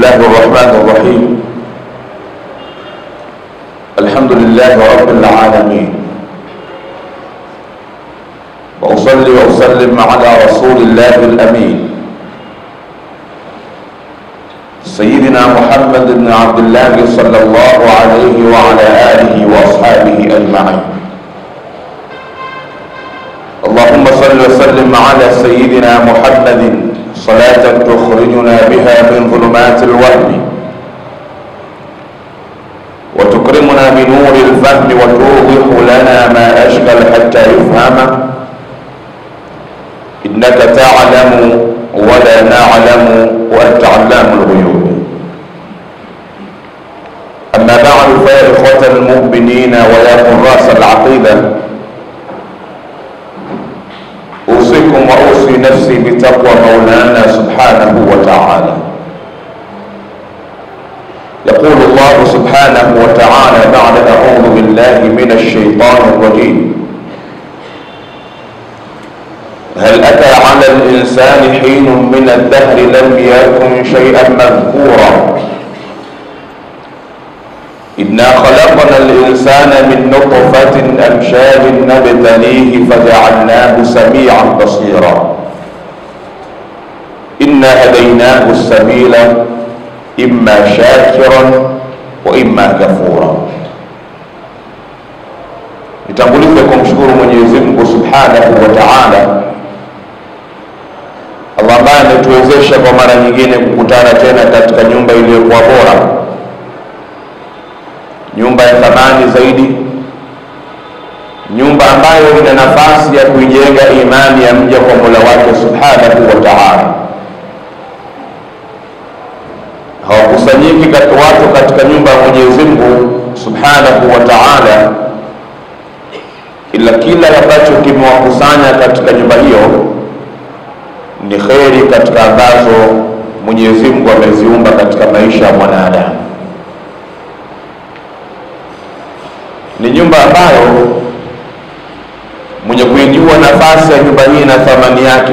الله الرحمن الرحيم الحمد لله رب العالمين وأصلي وأسلم على رسول الله الأمين سيدنا محمد بن عبد الله صلى الله عليه وعلى آله وأصحابه أجمعين اللهم صل وسلم على سيدنا محمد صلاة تخرجنا بها من ظلمات الوهم وتكرمنا بنور الفهم وتوضح لنا ما أشكل حتى يفهم إنك تعلم ولا نعلم وأنت علام الغيوب أما بعد فيا إخوة المؤمنين ويا حراس العقيدة أوصيكم وأوصي نفسي بتقوى مولانا سبحانه وتعالى يقول الله سبحانه وتعالى بعد أعوذ بالله من الشيطان الرجيم هل أتى على الإنسان حين من الدهر لم يكن شيئا مذكورا إنا خلقنا الإنسان من نطفة أمشاج نبتليه فجعلناه سميعا بصيرا إنا هديناه السبيل إما شاكرا وإما كفورا nitangulize kumshukuru mwenyezi mungu subhanahu wa taala allah ambaye ametuwezesha kwa mara nyingine kukutana tena katika nyumba iliyokuwa bora nyumba ya thamani zaidi nyumba ambayo ina nafasi ya kuijenga imani ya mja kwa mola wake subhanahu wa taala hawakusanyiki watu katika nyumba ya mwenyezi mungu subhanahu wa taala ila kila ambacho kimewakusanya katika nyumba hiyo ni kheri katika ambazo mwenyezi mungu ameziumba katika maisha ya mwanadamu ni nyumba ambayo mwenye kuijua nafasi ya nyumba hii na thamani yake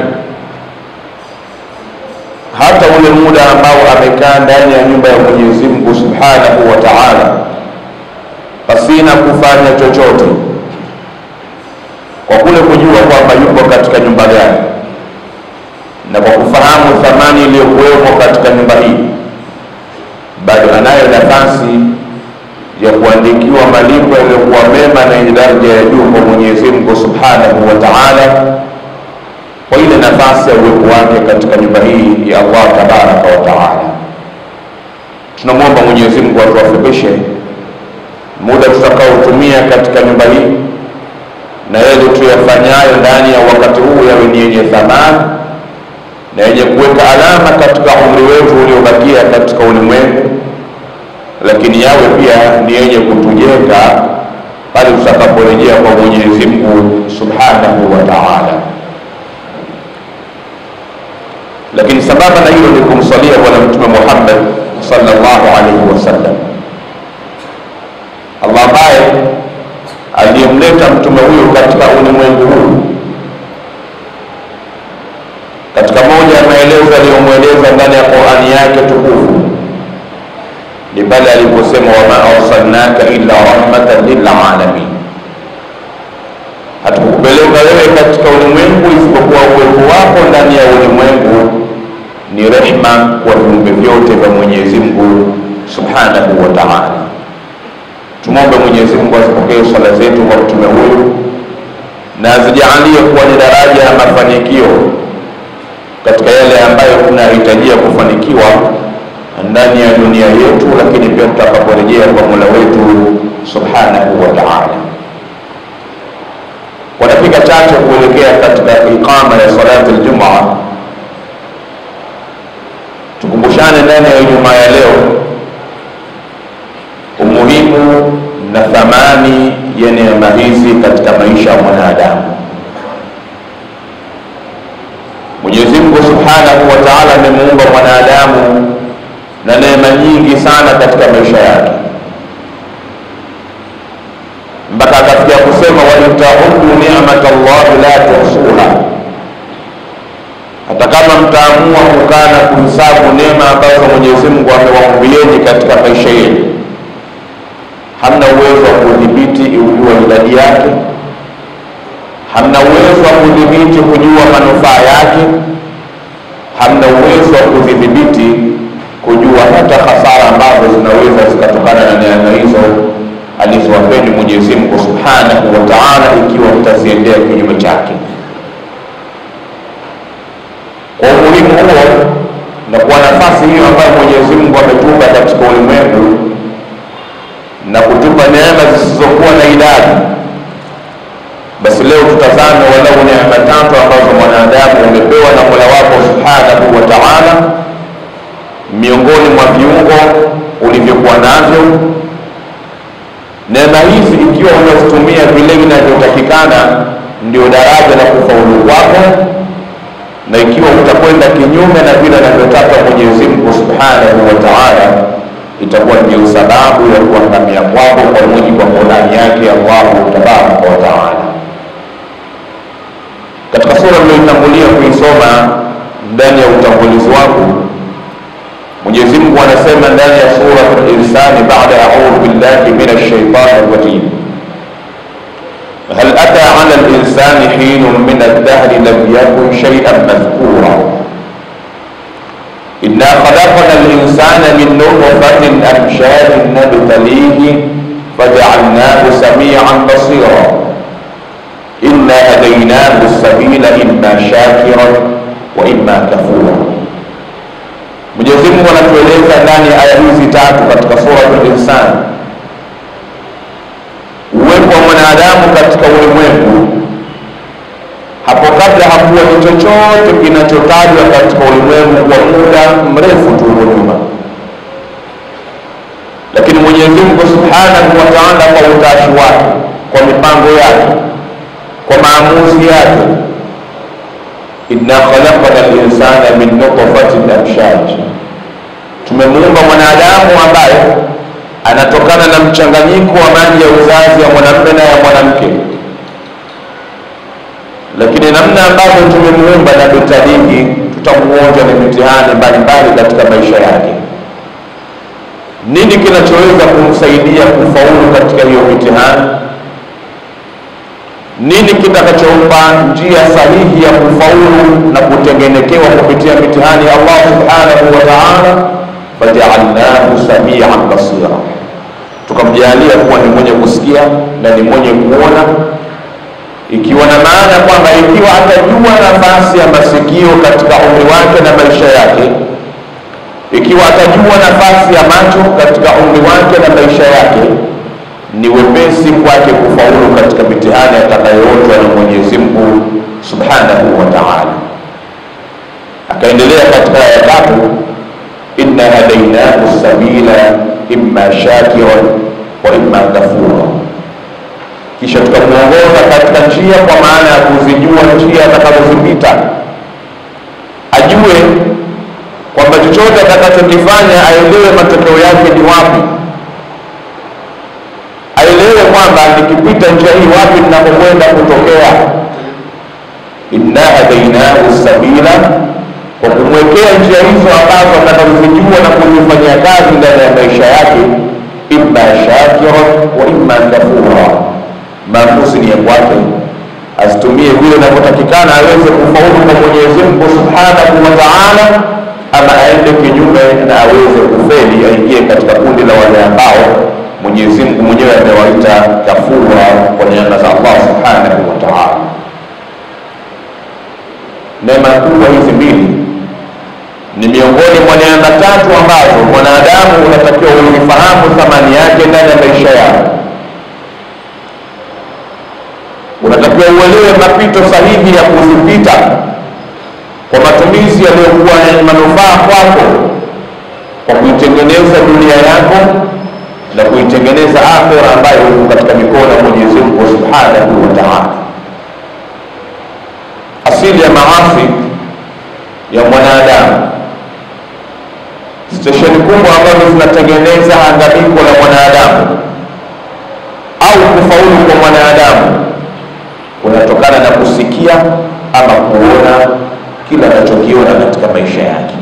hata ule muda ambao amekaa ndani ya nyumba ya mwenyezi mungu subhanahu wa taala pasina kufanya chochote kwa kule kujua kwamba yupo katika nyumba gani na kwa kufahamu thamani iliyokuwepo katika nyumba hii bado anayo nafasi ya kuandikiwa malipo yaliyokuwa mema na yenye daraja ya juu kwa Mwenyezi Mungu Subhanahu wa Ta'ala kwa ile nafasi ya uwepo wake katika nyumba hii ya Allah tabaraka wa taala. Tunamwomba Mwenyezi Mungu atuwafikishe muda tutakaotumia katika nyumba hii na yale tuyafanyayo ndani ya wakati huu yawe ni yenye thamani na yenye kuweka alama katika umri wetu uliobakia katika ulimwengu lakini yawe pia ni yenye kutujenga pale tutakaporejea kwa Mwenyezi Mungu Subhanahu wa Ta'ala. Lakini sambamba na hilo ni kumsalia Bwana Mtume Muhammad sallallahu alaihi wasallam, Allah ambaye aliyemleta mtume huyo katika ulimwengu huu. Katika moja ya maelezo aliyomweleza ndani ya Qur'ani yake tukufu ni pale aliposema wama arsalnaka illa rahmatan lilalamin, hatukupeleka wewe katika ulimwengu isipokuwa uwepo wako ndani ya ulimwengu ni rehma kwa viumbe vyote vya Mwenyezi Mungu subhanahu wa ta'ala. Tumwombe Mwenyezi Mungu azipokee swala zetu kwa mtume huyu na azijalie kuwa ni daraja ya mafanikio katika yale ambayo tunahitajia kufanikiwa ndani ya dunia yetu, lakini pia tutakaporejea kwa Mola wetu subhanahu wa ta'ala. Kwa dakika chache kuelekea katika iqama ya salati aljumaa, tukumbushane ndani ya Ijumaa ya leo umuhimu na thamani ya neema hizi katika maisha ya mwanadamu. Mwenyezi Mungu subhanahu wa ta'ala amemuumba mwanadamu na neema nyingi sana katika maisha yake mpaka akafikia kusema waintaudu ni'mat Allah la tuhsuha, hata kama mtaamua kukaa na kuhesabu neema ambazo Mwenyezi Mungu amewaumbieni katika maisha yenu, hamna uwezo wa kudhibiti ujua idadi yake, hamna uwezo wa kudhibiti kujua manufaa yake, hamna uwezo wa kudhibiti kujua hata hasara ambazo zinaweza zikatokana na neema hizo alizowapeni Mwenyezi Mungu Subhanahu wa Ta'ala, ikiwa mtaziendea kinyume chake. Kwa umuhimu huo na kwa nafasi hiyo ambayo Mwenyezi Mungu ametupa katika ulimwengu na kutupa neema zisizokuwa na idadi, basi leo tutazame walau neema tatu ambazo mwanadamu umepewa na Mola wako Subhanahu wa Ta'ala, miongoni mwa viungo ulivyokuwa navyo. Neema hizi ikiwa unazitumia vile vinavyotakikana, ndio daraja la kufaulu kwako na ikiwa utakwenda kinyume na vile anavyotaka Mwenyezi Mungu Subhanahu wa Ta'ala, itakuwa ndio sababu ya kuangamia kwako kwa mujibu wa Qur'ani yake Allahu tabaraka wa taala. Katika sura niliyotangulia kuisoma ndani ya utangulizi wangu, Mwenyezi Mungu anasema ndani ya sura al-Insani baada a'udhu billahi minash shaitani rajim هل أتى على الإنسان حين من الدهر لم يكن شيئا مذكورا إنا خلقنا الإنسان من نطفة أمشاج نبتليه فجعلناه سميعا بصيرا إنا هديناه السبيل إما شاكرا وإما كفورا Mwenyezi Mungu anatueleza ndani ya aya hizi tatu katika suratul Insan uwepo wa mwanadamu katika ulimwengu hapo kabla hakuwa ni chochote kinachotajwa katika ulimwengu kwa muda mrefu tu huko nyuma, lakini Mwenyezi Mungu Subhanahu wa Ta'ala kwa utashi wake, kwa mipango yake, kwa maamuzi yake, inna khalaqna al-insana min nutfatin amshaj, tumemuumba mwanadamu ambaye anatokana na mchanganyiko wa maji ya uzazi ya mwanamume na ya mwanamke, lakini namna ambavyo tumemuumba na bitalihi, tutamuonja na mitihani mbalimbali katika maisha yake. Nini kinachoweza kumsaidia kufaulu katika hiyo mitihani? Nini kitakachompa njia sahihi ya kufaulu na kutengenekewa kupitia mitihani ya Allah subhanahu wa ta'ala? fajaalnahu samian basira, tukamjalia kuwa ni mwenye kusikia na ni mwenye kuona, ikiwa na maana kwamba ikiwa atajua nafasi ya masikio katika umri wake na maisha yake, ikiwa atajua nafasi ya macho katika umri wake na maisha yake, ni wepesi kwake kufaulu katika mitihani atakayoonjwa na Mwenyezi Mungu subhanahu wa ta'ala. Akaendelea katika aya tatu inna hadainahu sabila imma shakiran wa imma kafura, kisha tukamwongoza katika njia, kwa maana ya kuzijua njia atakazozipita, ajue kwamba chochote atakachokifanya aelewe matokeo yake ni wapi, aelewe kwamba nikipita njia hii wapi ninapokwenda kutokea. inna hadainahu sabila kwa kumwekea njia hizo ambazo atakazozijua na kuzifanyia kazi ndani ya maisha yake, imma shakira wa imma kafura. Maamuzi ni ya kwake, azitumie vile inavyotakikana aweze kufaulu kwa Mwenyezi Mungu subhanahu wa taala, ama aende kinyume na aweze kufeli, aingie katika kundi la wale ambao Mwenyezi Mungu mwenyewe amewaita kafura kwa neema za Allah subhanahu wa taala. Neema kubwa hizi mbili ni miongoni mwa neema tatu ambazo mwanadamu unatakiwa uifahamu thamani yake ndani ya maisha yako. Unatakiwa uelewe mapito sahihi ya kuzipita kwa matumizi yaliyokuwa yenye manufaa kwako, kwa kuitengeneza dunia yako na kuitengeneza akhera ambayo iko katika mikono ya Mwenyezi Mungu Subhanahu wa Ta'ala. Asili ya maasi ya mwanadamu stesheni kubwa ambazo zinatengeneza hangamiko la mwanadamu au kufaulu kwa mwanadamu kunatokana na kusikia ama kuona kila anachokiona katika maisha yake.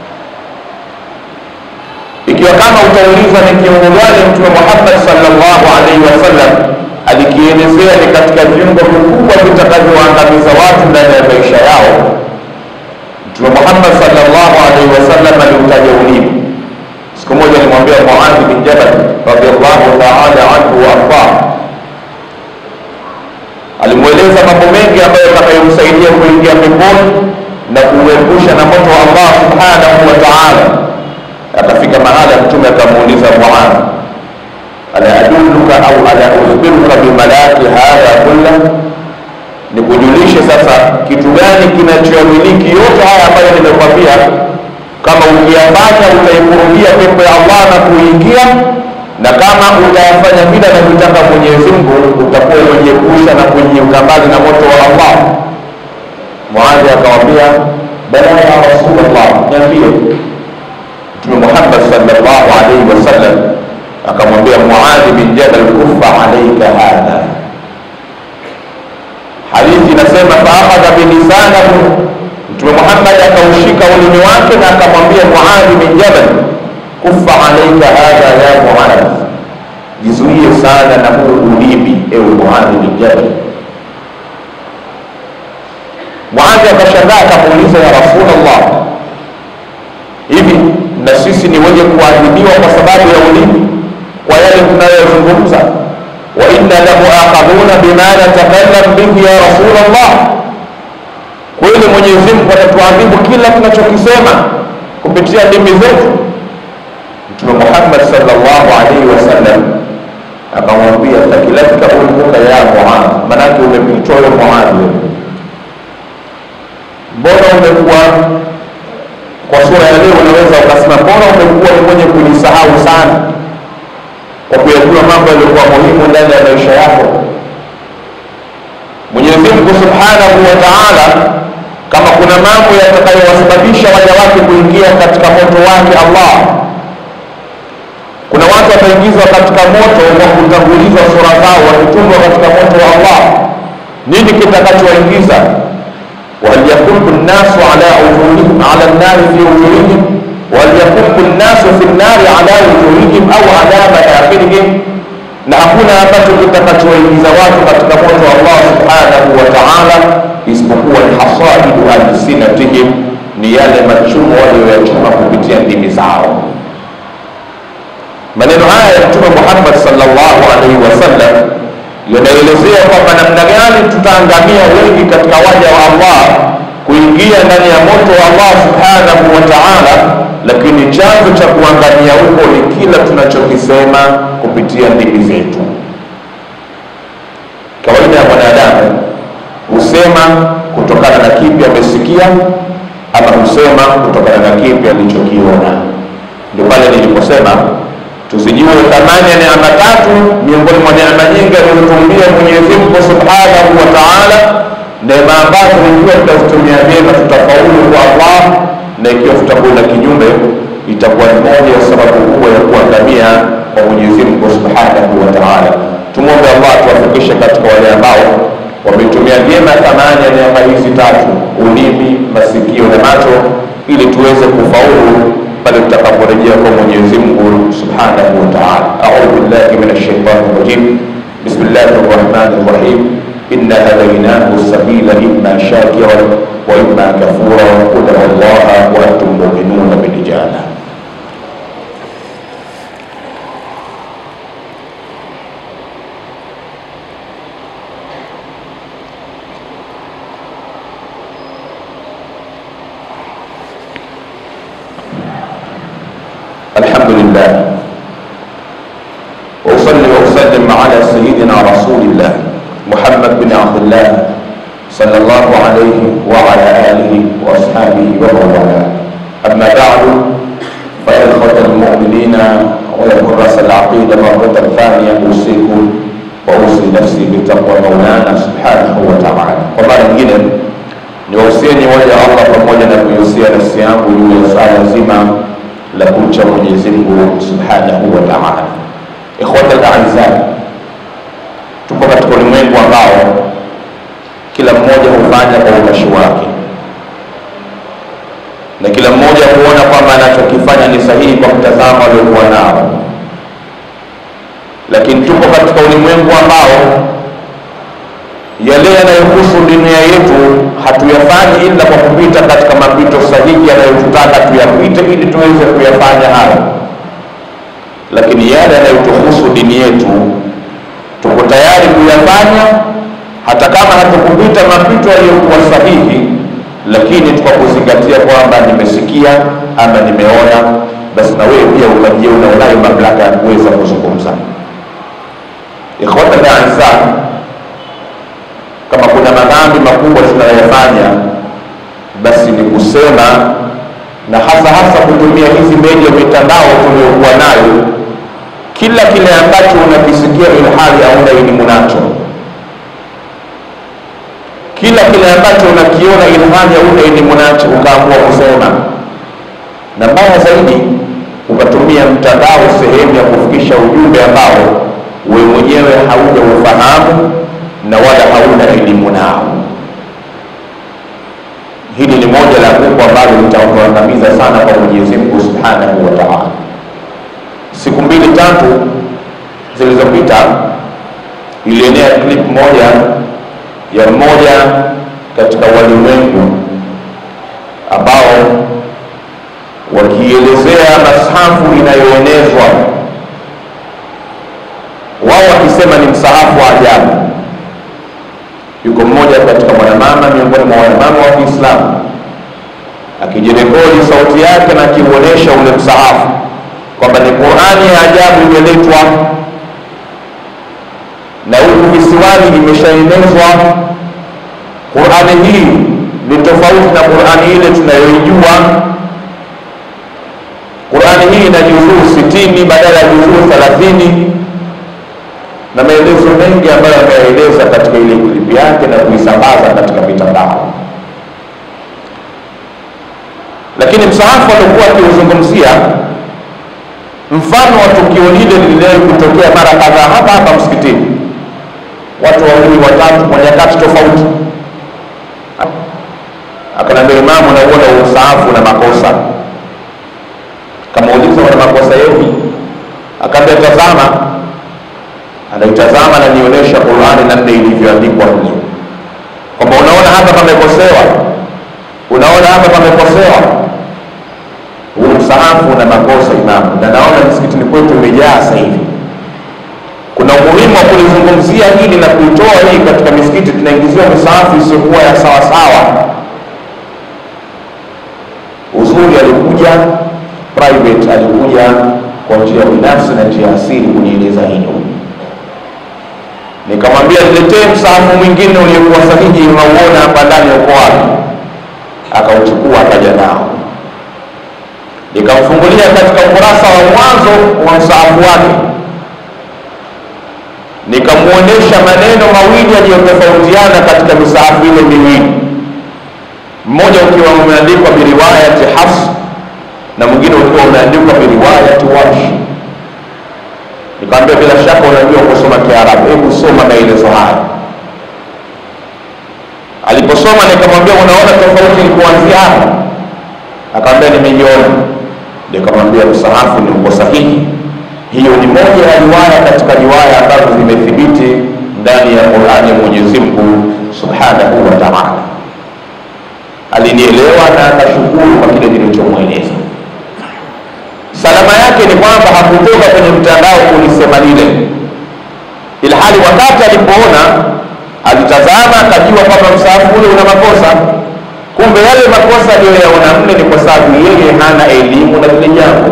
Ikiwa kama utaulizwa ni kiungo gani Mtume Muhammad sallallahu alaihi wasallam alikielezea ni katika viungo vikubwa vitakavyoangamiza watu ndani ya maisha yao, Mtume Muhammad sallallahu alaihi wasallam aliutaja ulimi. Siku moja alimwambia Muadh bin Jabal radhiallahu taala anhu wa ardah, alimweleza mambo mengi ambayo yatakayomsaidia kuingia peponi na kuuepusha na moto wa Allah subhanahu wa taala. Akafika mahala Mtume akamuuliza Muadh, ala adulluka au ala ukhbiruka bimalaki hadha kulla, nikujulishe sasa kitu gani kinachoyamiliki yote haya ambayo nimekwambia kama ukiyafanya utaikurubia pepo ya Allah na kuingia, na kama utayafanya vile anavyotaka Mwenyezi Mungu utakuwa umejiepusha na kujiunga mbali na moto wa Allah. Muadhi akamwambia bala ya Rasulullah, niambie. Mtume Muhammad sallallahu alaihi wasallam akamwambia Muadhi bin Jabal, kufa alaika hadha. Hadithi inasema faakhadha bilisanahu Mtume Muhammad akaushika ulimi wake na akamwambia Muadh bin Jabal, kufa alaika hadha ya Muadh, jizuie sana na huu ulimi, ewe Muadh bin Jabal. Muadh akashangaa akamuuliza, ya Rasulullah, hivi na sisi ni wenye kuadhibiwa kwa sababu ya ulimi, kwa yale tunayozungumza? wa inna lamuaqabuna bima natakallam bihi ya Rasulullah kweli Mwenyezi Mungu atatuadhibu kila tunachokisema kupitia ndimi zetu? Mtume Muhammad sallallahu alaihi wasallam akamwambia takilatka ulmuka ya Muadh, manake umepitwa wewe Muadh, mbona umekuwa kwa sura ya leo unaweza ukasema mbona umekuwa ni mwenye kujisahau sana kwa kuyajua mambo yaliyokuwa muhimu ndani ya maisha yako. Mwenyezi Mungu subhanahu wa taala kama kuna mambo yatakayowasababisha waja wake kuingia katika moto wake Allah, kuna watu wataingizwa katika moto kwa kutangulizwa sura zao, wakitungwa katika moto wa Allah. Nini kitakachowaingiza? wahal yakubu nnasu ala wujuhihim ala nnari fi wujuhihim wahal yakubu nnasu fi nnari ala wujuhihim au ala manakhirihim, na hakuna ambacho kitakachowaingiza watu katika moto wa Allah subhanahu wa ta'ala isipokuwa ni hasaidu alsinatihim, ni yale machumo walioyachuma kupitia ndimi zao. Maneno haya ya Mtume Muhammad sallallahu alaihi wasallam yanaelezea kwamba namna gani tutaangamia wengi katika waja wa Allah kuingia ndani ya moto wa Allah subhanahu wa ta'ala, lakini chanzo cha kuangamia huko ni kila tunachokisema kupitia ndimi zetu. Kawaida ya mwanadamu husema kutokana na kipi amesikia, ama husema kutokana na kipi alichokiona. Ndio pale niliposema tusijue thamani ya neema tatu miongoni mwa neema nyingi alizotumbia Mwenyezi Mungu Subhanahu wa Ta'ala, neema ambazo ikiwa tutazitumia vyema tutafaulu kwa Allah, na ikiwa tutakwenda kinyume itakuwa ni moja ya sababu kubwa ya kuangamia kwa Mwenyezi Mungu Subhanahu wa Ta'ala. Tumwombe Allah tuwafikishe katika wale ambao wametumia vyema thamani ya neema hizi tatu, ulimi, masikio na macho, ili tuweze kufaulu pale tutakaporejea kwa Mwenyezi Mungu Subhanahu wa Ta'ala. A'udhu billahi minash shaitani rajim. Bismillahir rahmanir rahim. Inna hadaynahu sabila imma shakiran wa imma kafura qul wallaha wa antum mu'minuna bil ijaba. الحمد لله وأصلي وأسلم على سيدنا رسول الله محمد بن عبد الله صلى الله عليه وعلى آله وأصحابه ومن والاه أما بعد فيا إخوة المؤمنين ويا كراس العقيدة مرة ثانية أوصيكم وأوصي نفسي بتقوى مولانا سبحانه وتعالى ومرة nyingine niwausieni waja Allah pamoja na kuiusia nafsi yangu juu ya swala zima la kumcha Mwenyezi Mungu Subhanahu wa Ta'ala. Ikhwata al-a'izza, tupo katika ulimwengu ulimwengu ambao kila mmoja hufanya kwa utashi wake. na kila mmoja kuona kwamba anachokifanya ni sahihi kwa mtazamo aliokuwa nao, lakini tupo katika ulimwengu ambao yale yanayohusu dunia yetu hatuyafanyi ila kwa kupita katika mapito sahihi yanayotutaka tuyapite ili tuweze kuyafanya hayo, lakini yale yanayotuhusu dini yetu tuko tayari kuyafanya hata kama hatukupita mapito yaliyokuwa sahihi, lakini kwa kuzingatia kwamba nimesikia ama nimeona, basi na wewe pia ukajiona unayo mamlaka ya kuweza kuzungumza. Ikhwata aizza, kama kuna madhambi makubwa tunayoyafanya, basi ni kusema na hasa hasa kutumia hizi media, mitandao tuliyokuwa nayo, kila kile ambacho unakisikia ilhali hauna elimu nacho kila kile ambacho unakiona ilhali hauna elimu nacho ukaamua kusema, na mbaya zaidi ukatumia mtandao sehemu ya kufikisha ujumbe ambao wewe mwenyewe hauja ufahamu na wala hauna elimu nao. Hili ni moja la kubwa ambalo litatuangamiza sana kwa Mwenyezi Mungu Subhanahu wa Ta'ala. Siku mbili tatu zilizopita ilienea clip moja ya mmoja katika walimwengu ambao wakielezea masahafu inayoenezwa wao wakisema ni msahafu wa ajabu. Yuko mmoja katika mwanamama miongoni mwa wanamama wa Kiislamu akijirekodi sauti yake na akiuonesha ule msahafu kwamba ni Qur'ani ya ajabu imeletwa na huku visiwani imeshaenezwa. Qur'ani hii ni tofauti na Qur'ani ile tunayoijua. Qur'ani hii ina juzuu sitini badala ya juzuu thelathini na maelezo mengi ambayo ameeleza katika ile klipi yake na kuisambaza katika mitandao. Lakini msahafu aliokuwa akiuzungumzia mfano wa tukio lile liliwahi kutokea mara kadhaa hapa hapa msikitini watu wawili watatu kwa nyakati tofauti. Akanambia imamu, nauona usaafu na makosa. Kamuuliza, wana makosa yepi? Akaambia tazama. Anaitazama na nionyesha Qur'ani namna ilivyoandikwa nje, kwamba unaona hapa pamekosewa, unaona hapa pamekosewa. Huu msaafu na makosa imamu, na naona msikitini kwetu umejaa sasa hivi kuna umuhimu wa kulizungumzia hili na kuitoa hii katika misikiti. Tunaingiziwa misaafu isiyokuwa ya sawa sawa. Uzuri alikuja private, alikuja kwa njia binafsi na njia asili kunieleza hilo. Nikamwambia niletee msaafu mwingine uliokuwa sahihi, unauona hapa ndani, uko wapi? Akauchukua akaja nao, nikamfungulia katika ukurasa wa mwanzo wa msaafu wake nikamwonyesha maneno mawili yaliyotofautiana katika misaafu ile miwili, mmoja ukiwa umeandikwa biriwayati Hafs na mwingine ukiwa umeandikwa biriwayati Warsh. Nikamwambia bila shaka unajua kusoma Kiarabu, hebu soma maelezo haya. Aliposoma nikamwambia unaona tofauti ni kuanzia hapa? Akamwambia nimeiona. Nikamwambia msahafu ni uko sahihi hiyo ni moja ya riwaya katika riwaya ambazo zimethibiti ndani ya Qur'ani ya Mwenyezi Mungu Subhanahu wa Ta'ala. Alinielewa na akashukuru kwa kile nilichomweleza. Salama yake ni kwamba hakutoka kwenye mtandao kulisema lile, ilhali wakati alipoona alitazama, akajua kwamba msaafu ule una makosa. Kumbe yale makosa aliyoyaona mle ni kwa sababu yeye hana elimu na lile jambo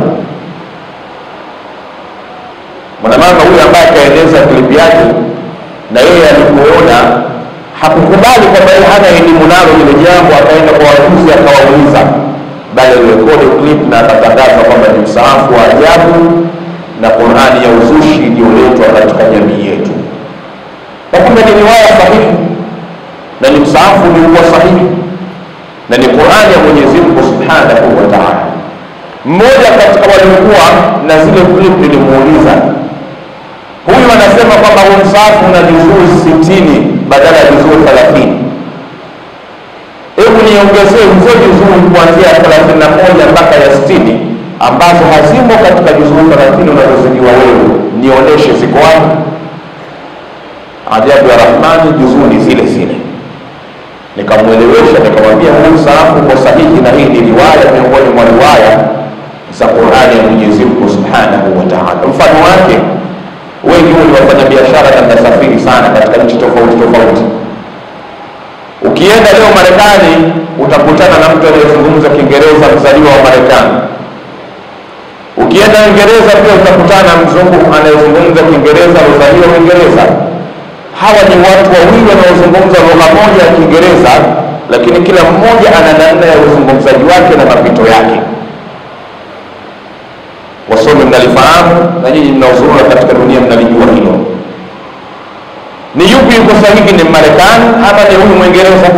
mwanamama huyu ambaye akaeleza klipu yake na yeye alipoona hakukubali kwamba yeye hana elimu nalo lile jambo, akaenda kwa wajuzi akawauliza, bali alirekodi clip na akatangaza kwamba ni msaafu wa ajabu na Qur'ani ya uzushi iliyoletwa katika jamii yetu, na kumbe ni riwaya sahihi na ni msaafu uliokuwa sahihi na ni Qur'ani ya Mwenyezi Mungu Subhanahu wa Ta'ala. Mmoja katika waliokuwa na zile clip nilimuuliza huyu anasema kwamba huu msaafu una juzuu sitini badala ya juzuu thelathini. Hebu niongezee hizo juzuu kuanzia ya thelathini na moja mpaka ya sitini ambazo hazimo katika juzuu thelathini unazozidiwa wewe, nionyeshe ziko wapi? Ajabu ya Rahmani, juzuu ni zile zile. Nikamwelewesha, nikamwambia huu msaafu uko sahihi, na hii ni riwaya miongoni mwa riwaya za Qurani ya Mwenyezi Mungu Subhanahu wa Ta'ala. Mfano wake wengi huu ni wafanya biashara na mnasafiri sana katika nchi tofauti tofauti. Ukienda leo Marekani utakutana na mtu anayezungumza Kiingereza mzaliwa wa Marekani. Ukienda Uingereza pia utakutana na mzungu anayezungumza Kiingereza mzaliwa Uingereza. Hawa ni watu wawili wanaozungumza lugha moja ya Kiingereza, lakini kila mmoja ana namna ya uzungumzaji wake na mapito yake. Wasomi mnalifahamu na nyinyi mnaozurura katika dunia mnalijua hilo. Ni yupi yuko sahihi, ni Marekani ama ni huyu Mwingereza?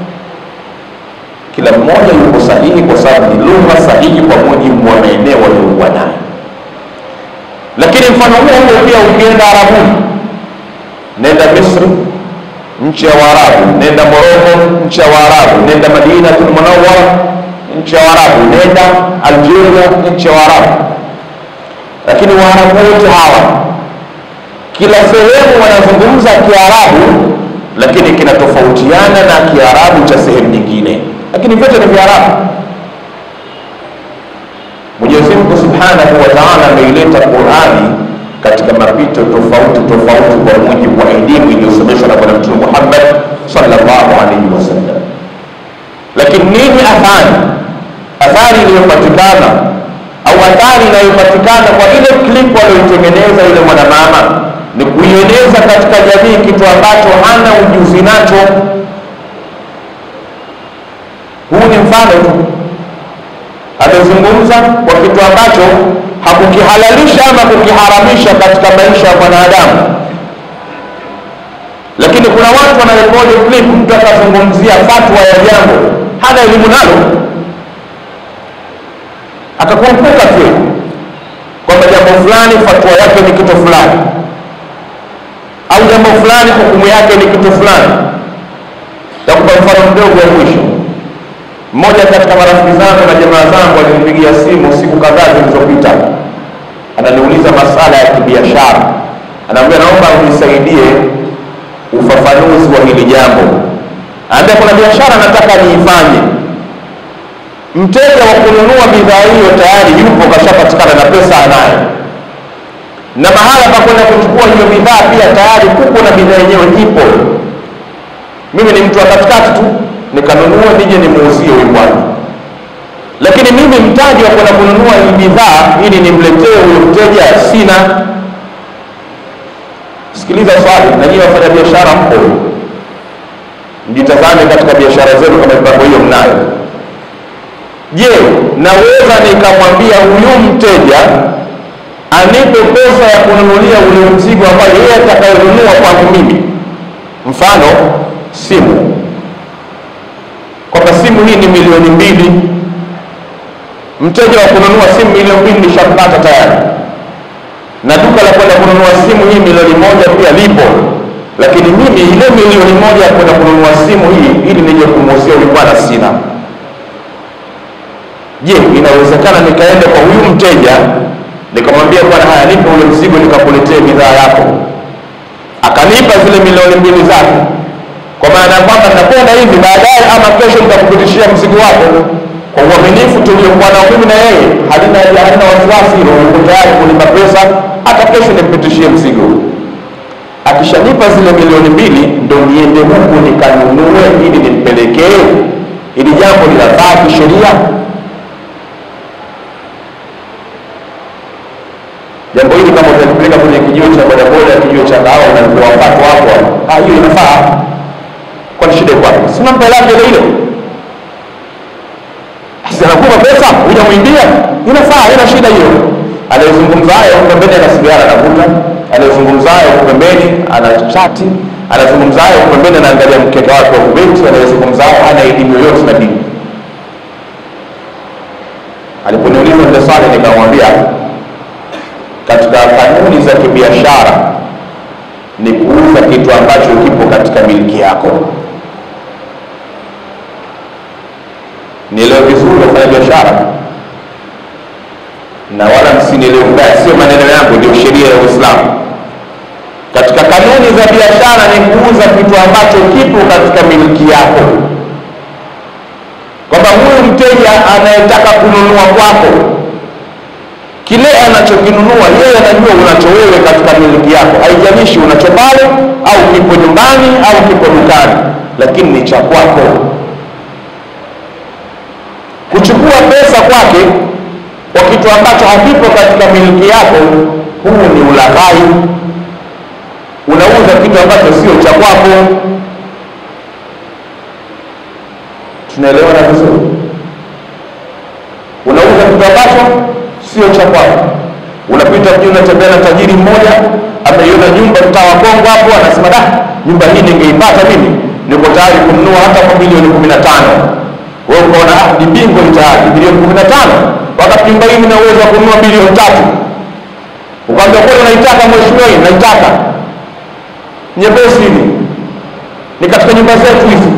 Kila mmoja yuko sahihi kwa sababu ni lugha sahihi kwa mujibu wa maeneo waliokuwa nayo. Lakini mfano huo huo pia ukienda Arabuni, nenda Misri, nchi ya Waarabu, nenda Moroko, nchi ya Waarabu, nenda Madinatul Munawwara, nchi ya Waarabu, nenda Algeria, nchi ya Waarabu. Lakini Waarabu wote hawa kila sehemu wanazungumza Kiarabu, lakini kinatofautiana na Kiarabu cha sehemu nyingine, lakini vyote ni Viarabu. Mwenyezi Mungu Subhanahu wa Ta'ala ameileta Qur'ani katika mapito tofauti tofauti kwa mujibu wa elimu iliyosomeshwa na Bwana Mtume Muhammad sallallahu alaihi wasallam. Lakini nini athari, athari iliyopatikana au athari inayopatikana kwa ile clip aliyoitengeneza yule mwanamama ni kuieneza katika jamii kitu ambacho hana ujuzi nacho. Huu ni mfano tu, amezungumza kwa kitu ambacho hakukihalalisha ama kukiharamisha katika maisha ya mwanadamu, lakini kuna watu wanarekodi clip, mtu akazungumzia fatwa ya jambo hana elimu nalo, akakumbuka tu kwamba jambo fulani fatwa yake ni kitu fulani au jambo fulani hukumu yake ni kitu fulani. Takupa mfano mdogo wa mwisho. Mmoja katika marafiki zangu na jamaa zangu alinipigia simu siku kadhaa zilizopita, ananiuliza masala ya kibiashara, anaambia naomba unisaidie ufafanuzi wa hili jambo. Anaambia kuna biashara nataka niifanye, mteja wa kununua bidhaa hiyo tayari yupo, kashapatikana na pesa anayo na mahala pa kwenda kuchukua hiyo bidhaa pia tayari kuko na bidhaa yenyewe ipo. Mimi ni mtu wa katikati tu, nikanunua nije nimuuzie huyu bwana, lakini mimi mtaji wa kwenda kununua hii bidhaa ili nimletee huyo mteja sina. Sikiliza swali, na nyinyi wafanya biashara mpo, mjitazame katika biashara zenu kama mipango hiyo mnayo. Je, naweza nikamwambia huyu mteja anipe pesa ya kununulia ule mzigo ambayo yeye atakayonunua kwangu mimi, mfano simu, kwamba simu hii ni milioni mbili. Mteja wa kununua simu milioni mbili nishampata tayari, na duka la kwenda kununua simu hii milioni moja pia lipo, lakini mimi ile milioni moja ya kwenda kununua simu hii ili nije kumuuzia huyu bwana sina. Je, inawezekana nikaenda kwa huyu mteja nikamwambia bwana, haya nipe ule mzigo nikakuletea bidhaa yako, akanipa zile milioni mbili zake, kwa maana ya kwamba nitakwenda hivi baadaye, ama kesho nitakupitishia mzigo wako kwa uaminifu tuliokuwa nao mimi na yeye, halina halina wasiwasi hilo, uko tayari kunipa pesa, hata kesho nimpitishie mzigo. Akishanipa zile milioni mbili, ndo niende huku nikanunue ili nimpelekee. Ili jambo linafaa kisheria? jambo hili kama utalipeleka kwenye kijiwe cha bodaboda, kijiwe cha kahawa, unapewa pato hapo, ah, hiyo inafaa. Kwani shida iko wapi? Si mambo yake ile ile, si anakupa pesa hujamwimbia, inafaa, ina shida hiyo. Anayezungumza hayo pembeni ana sigara anavuta, anayezungumza hayo pembeni ana chati, anazungumza hayo pembeni anaangalia mkeka wake wa kubeti, anayezungumza hayo hana elimu yoyote na dini. Aliponiuliza ile swali nikamwambia katika kanuni za kibiashara ni kuuza kitu ambacho kipo katika miliki yako. nielewe vizuri wafanya biashara na wala msinielewe vibaya, sio maneno yangu, ndio sheria ya Uislamu. Katika kanuni za biashara ni kuuza kitu ambacho kipo katika miliki yako, kwamba huyu mteja anayetaka kununua kwako kile anachokinunua yeye anajua unacho wewe katika miliki yako, haijalishi unacho pale au kipo nyumbani au kipo dukani, lakini ni cha kwako. Kuchukua pesa kwake kwa kitu ambacho hakipo katika miliki yako, huu ni ulaghai. Unauza kitu ambacho sio cha kwako. Tunaelewana vizuri? Unauza kitu ambacho sio cha kwako. Unapita mjini, unatembea na tajiri mmoja, ameiona nyumba mtaa wa Kongo hapo, anasema da, nyumba hii ningeipata mimi, niko tayari kununua hata kwa milioni kumi na tano. Wewe ukaona ah, ni bingo tayari milioni kumi na tano, wakati nyumba hii ina uwezo wa kununua milioni tatu. Ukaambia kweli, unaitaka mheshimiwa, hii naitaka nyepesi hivi, ni katika nyumba zetu hizi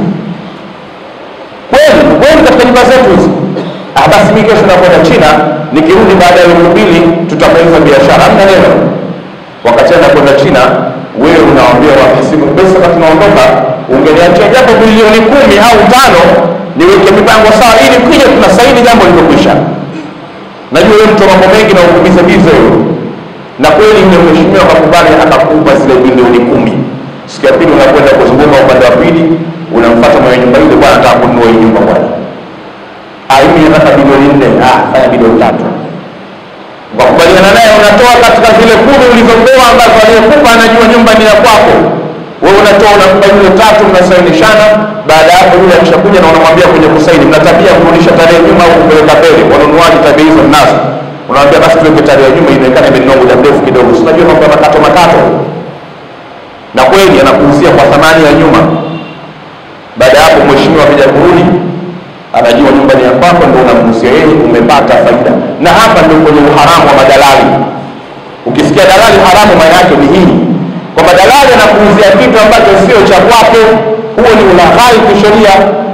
kweli kweli, katika nyumba zetu hizi Ah, basi mimi kesho nakwenda China, nikirudi baada ya wiki mbili tutamaliza biashara. Hamna neno. Wakati anakwenda China, wewe unawaambia wahasibu pesa, wakati tunaondoka, ungeniachia japo bilioni kumi au tano niweke mipango sawa, ili kija tunasaini jambo limekwisha. Najua wewe mtu wa mambo mengi na ukubiza bize wewe, na kweli yule mheshimiwa akakubali, akakupa zile bilioni kumi. Siku ya pili unakwenda kuzunguka upande wa pili, unamfuata mwenye nyumba ile, bwana, nataka kununua hii nyumba bwana mimi nataka bilioni nne. Ah, fanya bilioni tatu. Wakubaliana naye, unatoa katika zile kumi ulizopewa ambazo aliyekupa anajua nyumba ni ya kwako. Wewe unatoa unampa yule tatu, mnasainishana. Baada ya hapo, yule akishakuja na unamwambia kwenye kusaini, mna tabia kurudisha tarehe nyuma au kupeleka mbele. Wanunuaji tabia hizo mnazo, unamwambia basi tuweke tarehe ya nyuma, inaonekana imenunua muda mrefu kidogo. Si unajua mambo ya makato makato, na kweli anakuhusia kwa thamani ya nyuma. Baada ya hapo, mheshimiwa akija kurudi anajua nyumba ni ya kwako, ndio unamhusia yeye, umepata faida. Na hapa ndio kwenye uharamu wa madalali. Ukisikia dalali haramu, maana yake ni hii kwamba dalali anakuuzia kitu ambacho sio cha kwake. Huo ni ulaghai kisheria.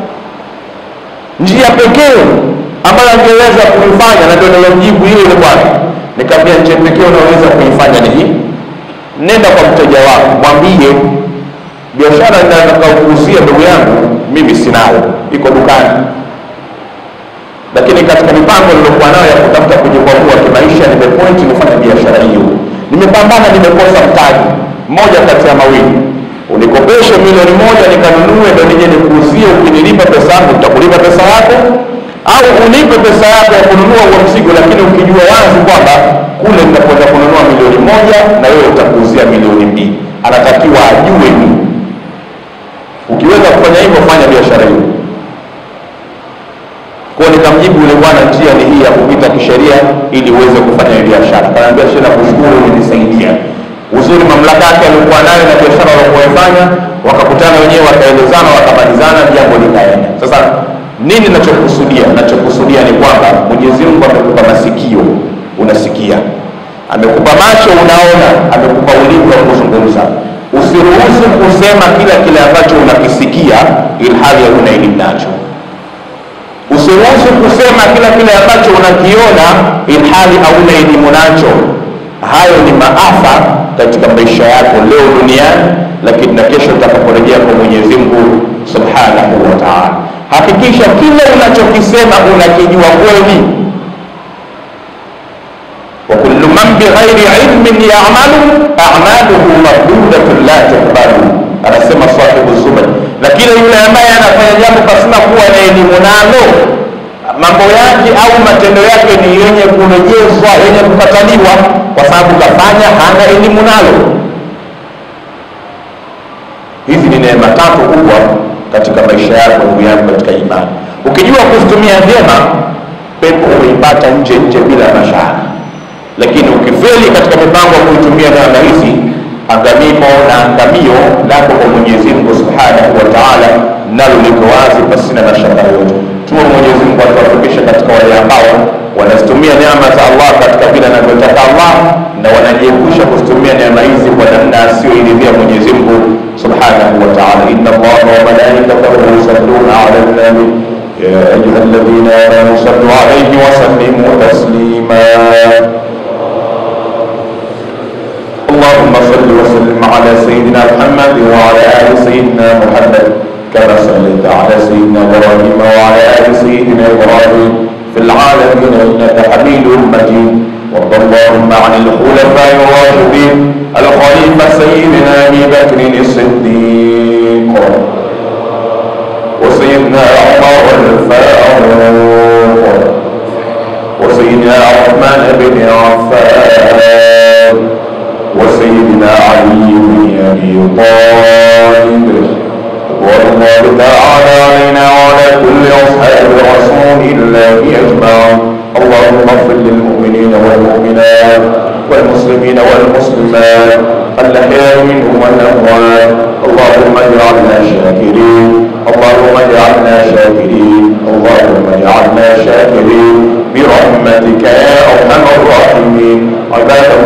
Njia pekee ambayo angeweza kuifanya, na ndio nilomjibu ile ile bwana, nikamwambia njia pekee unaweza kuifanya ni hii, nenda kwa mteja wako, mwambie biashara nitakayokuuzia ndugu yangu, mimi sinayo, iko dukani lakini katika mipango niliokuwa nayo ya kutafuta kujikwamua kimaisha, nimepointi nifanya biashara hiyo, nimepambana, nimekosa mtaji. Moja kati ya mawili, unikopeshe milioni moja nikanunue, ndo nije nikuuzie. Ukinilipa pesa yangu nitakulipa pesa yako, au unipe pesa yako ya kununua huo mzigo, lakini ukijua wazi kwamba kule nitakwenda kununua milioni moja na wewe utakuuzia milioni mbili. Anatakiwa ajue hivi. Ukiweza kufanya hivyo, fanya biashara hiyo kwa nikamjibu yule bwana, njia ni hii ya kupita kisheria ili uweze kufanya biashara. Kanaambia shehe, nakushukuru umenisaidia. Uzuri mamlaka yake alikuwa nayo na biashara waliokuifanya, wakakutana wenyewe, wakaelezana, wakamalizana, jambo likaenda. Sasa nini nachokusudia? Nachokusudia ni kwamba Mwenyezi Mungu amekupa masikio, unasikia, amekupa macho, unaona, amekupa ulimi wa kuzungumza. Usiruhusu kusema kila kile ambacho unakisikia ilhali huna elimu nacho usiruhusu kusema kila kile ambacho unakiona ilhali hauna elimu nacho. Hayo ni maafa katika maisha yako leo duniani, lakini na kesho utakaporejea kwa Mwenyezi Mungu subhanahu wa taala. Hakikisha kile unachokisema unakijua kweli. wa kullu man bighairi ilmin ya'malu a'maluhu mardudatun la tuqbalu, anasema sahibu Zubad na kila yule ambaye anafanya jambo pasina kuwa na elimu nalo, mambo yake au matendo yake ni yenye kurejezwa, yenye kukataliwa, kwa sababu kafanya hana elimu nalo. Hizi ni neema tatu kubwa katika maisha yako, ndugu yangu katika imani. Ukijua kuzitumia vyema, pepo umeipata nje nje bila mashaka, lakini ukifeli katika mipango ya kuitumia neema hizi angamimo na angamio lako kwa Mwenyezi Mungu Subhanahu wa Ta'ala, nalo liko wazi pasina na shaka yote. Tuwe Mwenyezi Mungu atuwafikishe katika wale ambao wanazitumia neema za Allah katika vile anavyotaka Allah na wanajiepusha kuzitumia neema hizi kwa namna asiyoiridhia Mwenyezi Mungu Subhanahu wa Ta'ala. Inna Allaha wa malaikatahu yusalluna ala nabi ya ayuha الذين آمنوا صلوا عليه وسلموا تسليما اللهم صل وسلم على سيدنا محمد وعلى آل سيدنا محمد كما صليت على سيدنا إبراهيم وعلى آل سيدنا إبراهيم في العالمين إنك حميد مجيد وارض اللهم عن الخلفاء الراشدين الخليفة سيدنا أبي بكر الصديق وسيدنا عمر الفاروق وسيدنا عثمان بن عفان وسيدنا علي بن ابي طالب والله تعالى علينا وعلى كل اصحاب رسول الله اجمعين اللهم اغفر للمؤمنين والمؤمنات والمسلمين والمسلمات الاحياء منهم والاموات اللهم اجعلنا شاكرين اللهم اجعلنا شاكرين اللهم اجعلنا شاكرين برحمتك يا ارحم الراحمين عباد